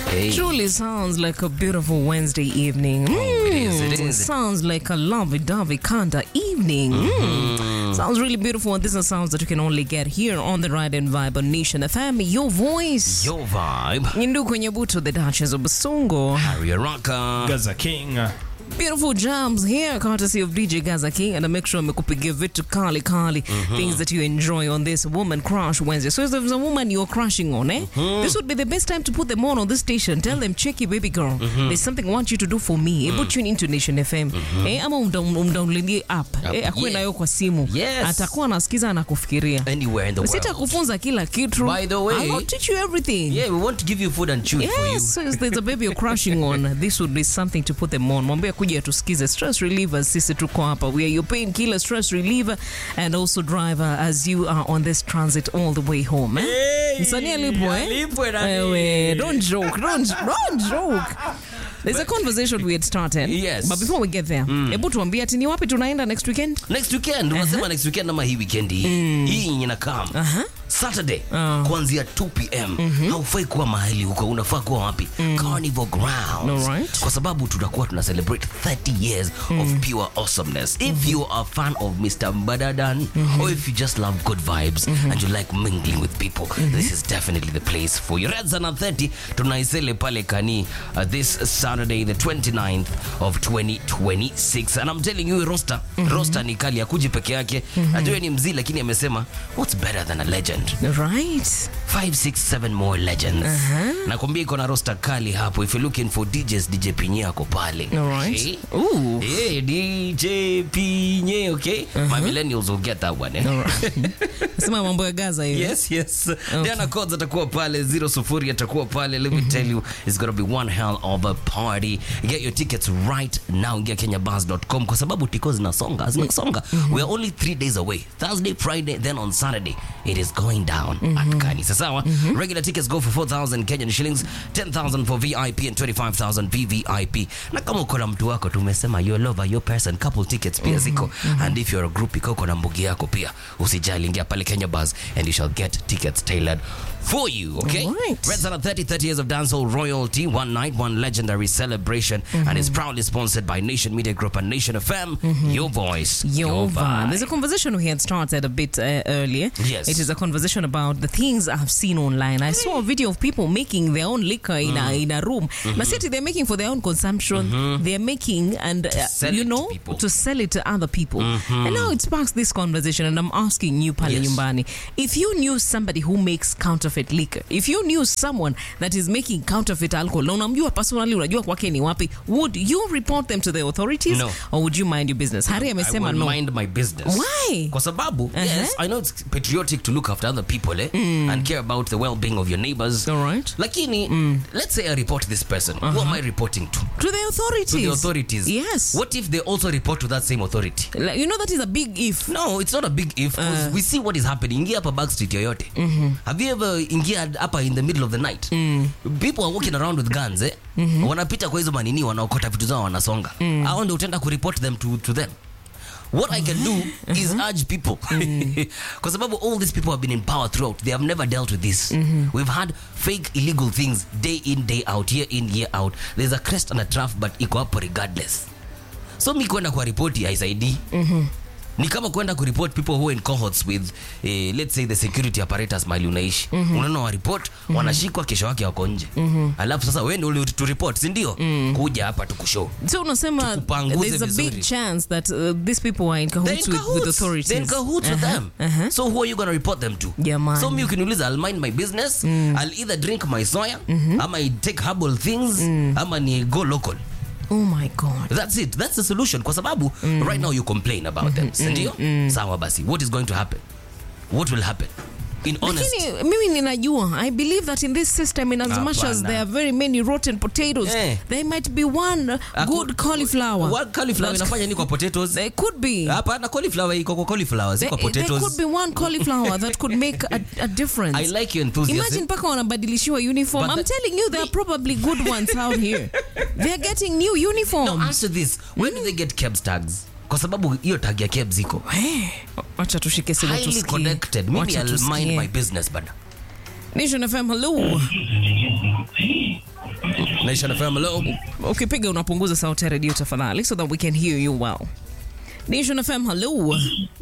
Hey. Truly sounds like a beautiful Wednesday evening. it is, it Mm, is. Sounds like a lovey-dovey kind of evening. Mm. Sounds really beautiful, and these are sounds that you can only get here on the Ride and Vibe on Nation FM. Your voice. Your vibe. Nyindu kwenye buto, the Duchess of Basongo. Harry Araka. Gaza King. Beautiful jams here, courtesy of DJ Gaza King, and I make sure amekupigia vitu kali kali, things that you enjoy on this Woman Crush Wednesday. So if there's a woman you're crushing on, eh, this would be the best time to put them on on this station. Tell them, check your baby girl. There's something I want you to do for me. Hebu tune into Nation FM. Eh, ama umdown- umdownloadie app. Eh, akuwe yeah. nayo kwa simu. Yes. Atakuwa anasikiza na kufikiria. Anywhere in the world. Sitakufunza kila kitu. By the way- I'll teach you everything. Yeah, we want to give you food and chew it for you. Yes, so if there's a baby you're crushing on, this would be something to put them on. Mwambie kuja tusikize stress relievers, sisi tuko hapa. We are your painkiller, stress reliever and also driver as you are on this transit all the way home. Eh? Hey, Msanii alipo eh? alipwe nani? Ewe, don't joke, don't, don't joke. There's a conversation we had started. Yes. But before we get there, hebu tuambie ati ni wapi tunaenda next weekend? next weekend unasema next weekend ama hii weekend hii hii yenye inakam saturday kuanzia 2 pm haufai kuwa mahali huko unafaa kuwa wapi carnival grounds Alright. kwa sababu tutakuwa tuna celebrate 30 years of pure awesomeness if you are a fan of mr mbadadan or if you just love good vibes and you like mingling with people this is definitely the place for you reds na 30 tunaisele pale kani uh, this saturday the 29th of 2026 and i'm telling you roster roster ni kali akuji peke yake najua ni mzii lakini amesema what's better than a legend Right. 567 more legends nakwambia iko na roster kali hapo if you're looking for djs dj pinye ako pale Alright. Okay? Ooh. Hey, dj pinye okay my millennials will get that one eh? Sema mambo ya Gaza hiyo. yes yes diana codes atakuwa pale zero sufuri atakuwa pale let me tell you it's gonna be one hell of a party get your tickets right now ingia kenyabus.com kwa sababu tiko zinasonga zinasonga we are only three days away thursday friday then on saturday it is going down at kanisa sawa regular tickets go for 4000 kenyan shillings 10000 for vip and 25000 vvip na kama uko na mtu wako tumesema your lover your person couple tickets pia ziko and if you're a group iko uko na mbugi yako pia usijali ingia pale kenya bus and you shall get tickets tailored for you okay Alright. Red Sun 30 30 years of dancehall royalty one night one legendary celebration and is proudly sponsored by nation media group and nation fm your voice Your vibe. vibe. There's a conversation we had started a bit uh, earlier. Yes. It is a conversation about the things I've seen online. I saw a video of people making their own liquor in a in a room. Now, city they're making for their own consumption. They're making and uh, sell you it to know people. to sell it to other people. And now it sparks this conversation, and I'm asking you, Pale Yes. Nyumbani, if you knew somebody who makes counterfeit liquor, if you knew someone that is making counterfeit alcohol, na unamjua personally, unajua kwake ni wapi, would you report them to the authorities No. or would you mind your business? Harry I amesema will no. mind my business. Why? Kwa sababu, yes, I know it's patriotic to look after other people eh, and care about the well-being of your neighbors. All right. Lakini, let's say I report this person. Who am I reporting to? To the authorities. To the authorities. Yes. What if they also report to that same authority? Like, you know that is a big if. No, it's not a big if 'cause we see what is happening. Ingia hapa Backstreet yoyote. Have you ever ingia hapa in the middle of the night? People are walking around with guns eh? Wanapita kwa hizo manini wanaokota vitu zao wanasonga. Hao ndio utaenda kureport them to, to them. What I can do is urge people. Kwa sababu all these people have been in power throughout. They have never dealt with this. We've had fake illegal things day in, day out, year in, year out. There's a crest and a trough but iko hapo regardless. So mi kwenda kwa ripoti haisaidii ni kama kwenda kureport people who are in cohorts with eh, let's say the security apparatus mali unaishi unaona wa report wanashikwa kesho wake wako nje alafu sasa wewe ndio to report si ndio kuja hapa tukushow So unasema Tukupanguze there's a vizuri. big chance that uh, these people are in They're cahoots in with, with cahoots. authorities. They're in cahoots with them. So who are you gonna report them to? Jamani. So mi ukiniuliza I'll mind my business. I'll either drink my soya ama I take herbal things ama ni go local. Oh my God. That's it. That's the solution. Kwa sababu right now you complain about them. Si ndio? Sawa basi. What is going to happen? What will happen? In honest. Lakini mimi ninajua I believe that in this system in as much as Hapana. there are very many rotten potatoes Eh. there might be one good cauliflower What cauliflower That- inafanya ni kwa potatoes? there could be Hapana, cauliflower iko kwa cauliflower, si there, kwa there potatoes. could be one cauliflower that could make a, a difference I like your enthusiasm. Imagine mpaka wanabadilishiwa uniform. But I'm the- telling you, there are probably good ones out here. They're getting new uniforms. Now answer this. When do they get KEBS tags? Kwa sababu hiyo tag ya KEBS iko. Eh, Wacha tushike simu Highly tusikie. connected. Maybe Wacha I'll mind tusikie. my business bada. Nation FM, hello. Nation FM, hello. ukipiga unapunguza sauti ya redio tafadhali so that we can hear you well nation fm hello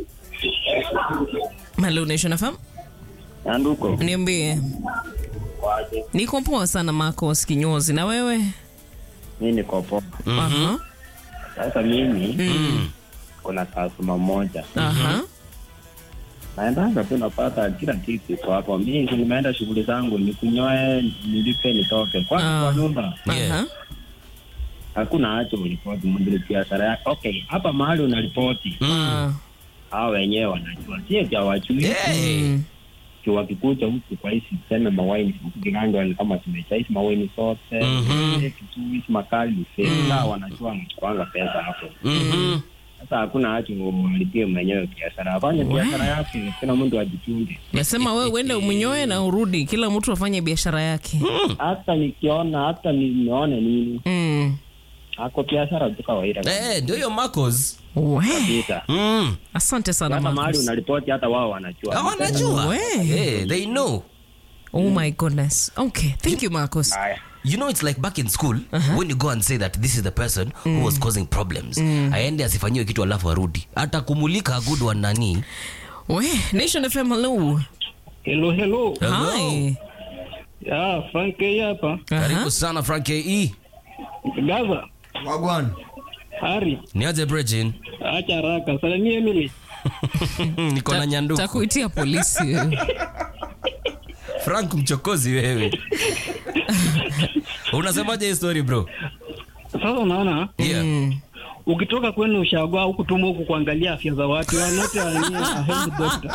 hello nation fm Anduko. niambie niko poa sana marcos kinyozi na wewe Mimi niko poa. Aha, Sasa mimi kuna customer moja. aha. Naendanga tu napata kila kitu iko hapo. Mimi nimeenda shughuli zangu nikunyoe, nilipe nitoke. Kwa Ah. kwa nyumba Yeah. Aha. hakuna hacho ulipoti mwenye biashara yake. Okay, hapa mahali unaripoti Ah, hao wenyewe wanajua. Sio vya wajui. Hey. mm. Wakikuja huku kwa hizi tuseme mawaini huku Kiganjo ni kama tumecha hizi mawaini sote. Mhm. Kitu hizi makali fedha wanajua mchukuanga pesa hapo. Mhm. Sasa hakuna haja umlipie mwenyewe biashara, afanye biashara yake, kila mtu ajichunge. nasema wewe uende umnyoe na urudi kila mtu afanye biashara yake Hata nikiona hata nimeone nini, mm. ako biashara tu kawaida Eh, ndio hiyo Marcos. We, kabisa. Mm. asante sana Hata mahali Marcus. unaripoti, hata wao wanajua. Hawa wanajua. We. Eh, they know. oh my goodness okay thank you marcos Haya. You know it's like back in school when you go and say that this is the person who was causing problems. Aende asifanyiwe kitu alafu arudi. Hata kumulika a good one nani. we nation fm hello Hello, hello. Hello. hi Ya, Frank hii hapa. Karibu sana Frank KE. Gaza, Wagwan. Hari, Niaje Bridgin. acha haraka. Salimia Emily. Niko na nyanduku. takuitia polisi Frank mchokozi wewe. Unasemaje hii story bro? Sasa unaona Yeah. Mm. ukitoka kwenu ushagwa huku tumo huku kuangalia afya za watu, you are not a, a health doctor.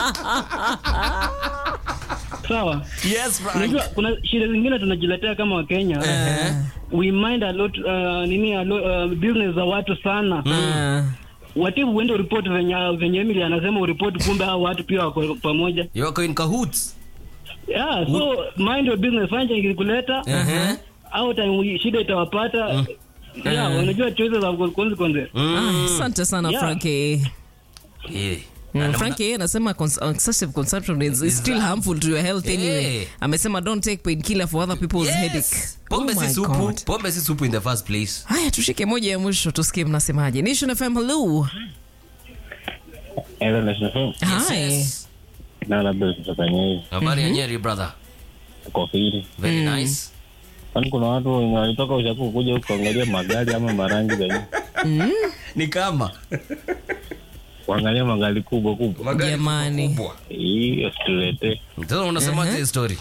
Sawa. Yes Frank. Unajua kuna shida zingine tunajiletea kama Wakenya. Eh. We mind a lot uh, nini a lot, uh, business za watu sana. Ah. Watibu uende report venye venye Emily anasema uripoti, kumbe hao watu pia wako pamoja. You are in cahoots. Yeah, so mind your business, fanya ikikuleta Uh-huh. au time shida itawapata yeah, unajua choices have consequences. Ah, asante sana Yeah. frankie Yeah. Mm, Na- frankie anasema cons- excessive consumption is, is still harmful to your health anyway Yeah. amesema don't take painkiller for other people's headache Yes. Pombe Oh my si supu. God. Pombe si supu in the first place. haya tushike moja ya mwisho tusikie mnasemaje nation fm hello Hello, Nation FM. hi Yes. Na labda tutafanya hivi. Habari ya Nyeri brother. Tuko firi. Very nice. Kwani kuna watu wenye walitoka ushaku kuja huku kuangalia magari ama marangi za nje. Ni kama Kuangalia magari kubwa kubwa. magari Jamani. kubwa. Hii usitulete. Sasa unasemaje hii story?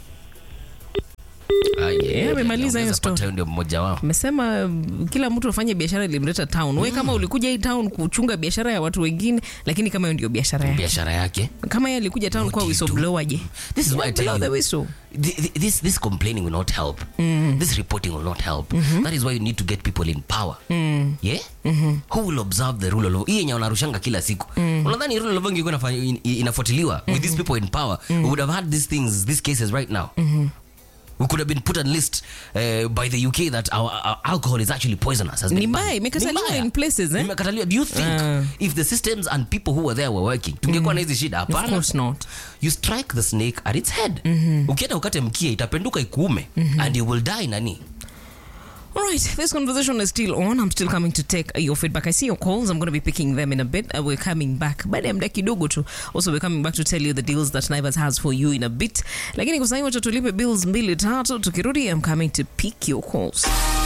Ah, yeah, amemaliza hiyo Ongeza story. pata ndio mmoja wao. amesema mm, kila mtu afanye biashara ilimleta town we kama ulikuja hii town kuchunga biashara ya watu wengine lakini kama hiyo ndio biashara yake Biashara yake. kama yeye alikuja town What kwa do you do? whistleblower je This is why I tell Blow the you. whistle Th- th- This this complaining will not help. This reporting will not help. That is why you need to get people in power. Yeah? Who will observe the rule of law? Hii yenye wanarushanga kila siku. Unadhani rule of law ingekuwa inafanya- in- inafuatiliwa with these people in power, we would have had these things, these cases right now. We could have been put on list uh, by the UK that our, our alcohol is actually poisonous. has been Ni mbaya, banned. imekataliwa Ni mbaya. in places, eh? Imekataliwa. Do you think Ah. if the systems and people who were there were working, tungekuwa na hizi shida? of Hapana course not you strike the snake at its head ukienda ukate mkia itapenduka ikuume and you will die nani All right, this conversation is still on. I'm still coming to take uh, your feedback. I see your calls. I'm going to be picking them in a bit. Uh, we're coming back. Baada ya muda kidogo tu. Also, we're coming back to tell you the deals that Naivas has for you in a bit. Lakini kwa sasa wacha tulipe bills mbili tatu. Tukirudi, I'm coming to pick your calls.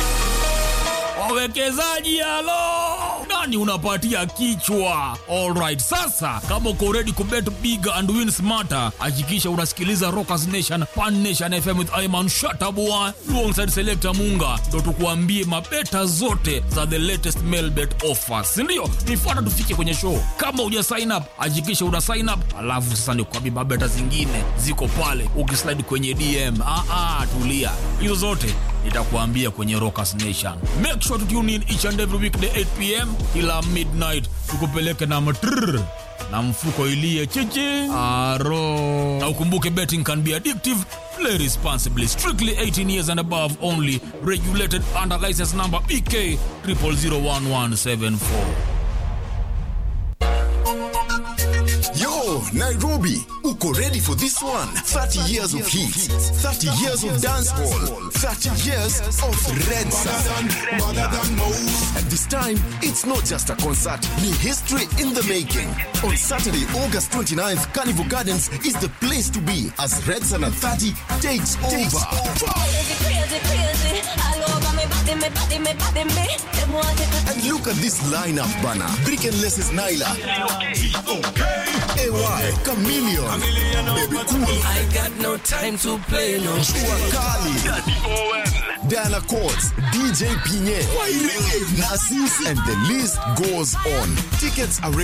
wawekezaji halo nani unapatia kichwa alright sasa kama uko ready kubet big and win smarter hakikisha unasikiliza rockers nation pan nation fm with iman shatabua alongside selector munga ndo tukuambie mabeta zote za the latest mail bet offers sindio nifuata tufike kwenye show kama uja sign up hakikisha una sign up alafu sasa nikuambie mabeta zingine ziko pale ukislide kwenye dm ah, ah, tulia hizo zote nitakuambia kwenye rockers nation make sure to tune in each and every weekday 8 pm kila midnight tukupeleke na matrrr na mfuko ilie chichi aro na ukumbuke betting can be addictive play responsibly strictly 18 years and above only regulated under license number bk 001174 Yo, Nairobi, uko ready for this one? 30 years of hits, 30 years of dance hall, 30 years of red sun. And this time, it's not just a concert, ni history in the making. On Saturday, August 29th, Carnival Gardens is the place to be as Red Sun at 30 takes over. Crazy, crazy, crazy. All over me body, me body, me body, me. Them want it. And look at this lineup banner. Brick and Less's Nyla. AY, Chameleon, Baby Cool, I got no time to play no Chua Kali, Diana Courts, DJ Pinye, Nassis, and the list goes on. Tickets are ready.